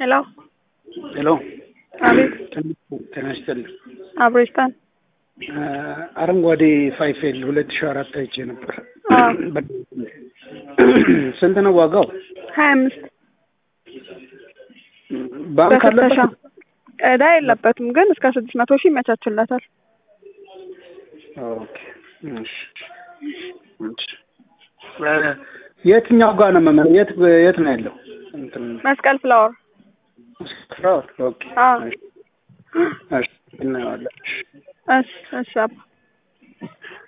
ሄሎ ሄሎ አቤት ጤና ይስጥልኝ። አብሬስታን አረንጓዴ ፋይፌል ሁለት ሺህ አራት አይቼ ነበር። አዎ ስንት ነው ዋጋው? ሀያ አምስት ባንክ በፍተሻ አለበት? ዕዳ የለበትም ግን እስከ ስድስት መቶ ሺህ ይመቻችለታል። ኦኬ እሺ እሺ። እ የትኛው ጋር ነው መመ የት የት ነው ያለው? እንትን መስቀል ፍላወር ፍራውድ ኦኬ አዎ እሺ እሺ እናየዋለን። እሺ እሺ እሺ አባ